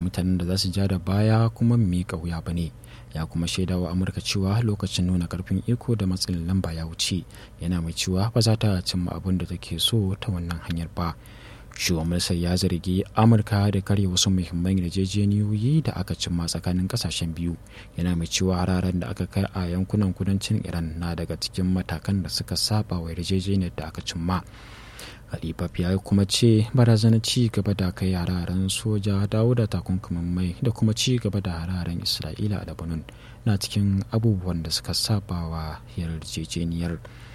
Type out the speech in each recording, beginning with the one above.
mutanen da za su ja da baya kuma miƙa wuya ba ne ya kuma shaidawa amurka cewa lokacin nuna karfin iko da matsin lamba ya wuce yana mai cewa ba za ta cimma abin da take so ta wannan hanyar ba shugaban ya zargi amurka da karya wasu muhimman yarjejeniyoyi da aka cimma tsakanin kasashen biyu yana mai cewa hararen da aka kai a yankunan kudancin iran na daga cikin matakan da suka saba wa yarjejeniyar da aka cimma Alibab ya kuma ce barazanar ci gaba da kai hararen soja dawo da takunkumin mai da kuma ci gaba da hararen isra'ila a lebanon na cikin abubuwan da suka saba wa yarjejeniyar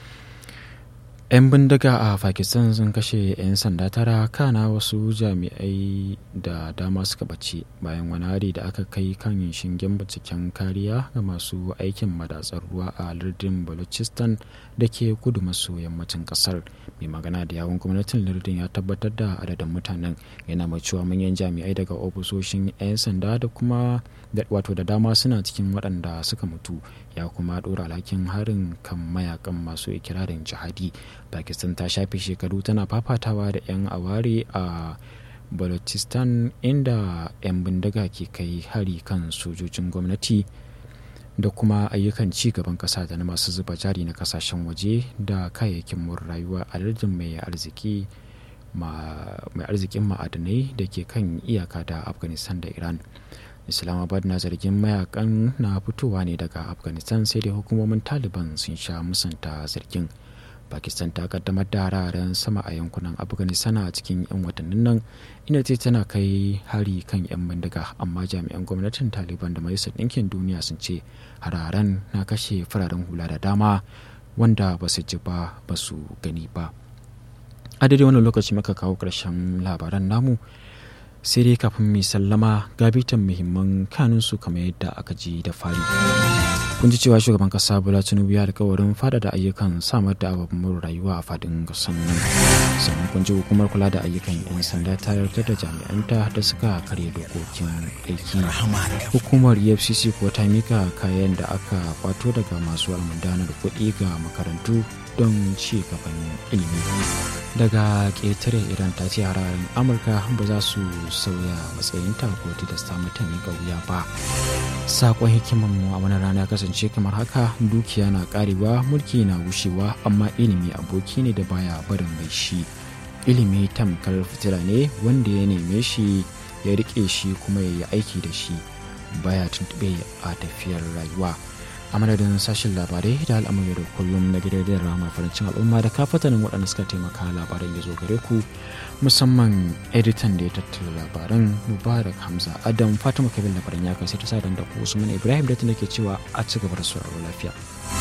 'yan bindiga a pakistan sun kashe 'yan sanda tara kana wasu jami'ai da dama suka bace bayan wani hari da aka kai kan shingen binciken kariya ga masu aikin madatsar ruwa a lardin balochistan da ke kudu maso yammacin kasar mai magana da yawon gwamnatin lardin ya tabbatar da adadin mutanen yana mai cewa manyan jami'ai daga ofisoshin 'yan sanda da kuma wato da dama suna cikin waɗanda suka mutu ya kuma ɗora alhakin harin kan mayakan masu ikirarin jihadi pakistan ta shafe shekaru tana fafatawa da 'yan aware a balochistan inda 'yan bindiga ke kai hari kan sojojin gwamnati da kuma ayyukan ci gaban kasa da na masu zuba jari na kasashen waje da kayayyakin mun rayuwa a lardin mai arziki mai arzikin ma'adanai da ke kan iyaka da afghanistan da iran islamabad na zargin mayakan na fitowa ne daga afghanistan sai dai hukumomin taliban sun sha musanta zargin pakistan ta kaddamar da hararen sama a yankunan afghanistan a cikin 'yan watannin nan inda ce tana kai hari kan 'yan bindiga amma jami'an gwamnatin taliban da majalisar ɗinkin duniya sun ce hararen na kashe fararen hula da dama wanda ba su ji ba ba su gani ba a daidai wannan lokaci muka kawo ƙarshen labaran namu sai dai kafin mai sallama gabitan muhimman kanunsu kamar yadda aka ji da fari kun ji cewa shugaban kasa bola tinubu ya alkawarin faɗaɗa ayyukan samar da ababen rayuwa a fadin kasan nan sannan kun ji hukumar kula da ayyukan yan sanda ta yarda da jami'anta da suka karya dokokin aiki hukumar efcc kuwa ta mika kayan da aka kwato daga masu almundanar kuɗi ga makarantu don ci gaban ilimi daga ƙetare iran ta ce hararen amurka ba za su sauya matsayinta ko tilasta mata miƙa wuya ba sakon hikimar mu a wani rana kasance kamar haka dukiya na karewa mulki na gushewa amma ilimi aboki ne da baya barin mai shi ilimi tamkar fitila ne wanda ya neme shi ya rike shi kuma ya yi aiki da shi baya tuntube a tafiyar rayuwa a madadin sashen labarai da al'amari da kullum na gidan rama farancin al'umma da kafatanin waɗanda suka taimaka labaran ya zo gare ku musamman editan da ya tattara labaran mubarak hamza adam fatima kabin labaran ya kai sai ta sa da ku usman ibrahim da ta ke cewa a ci gaba da sauraro lafiya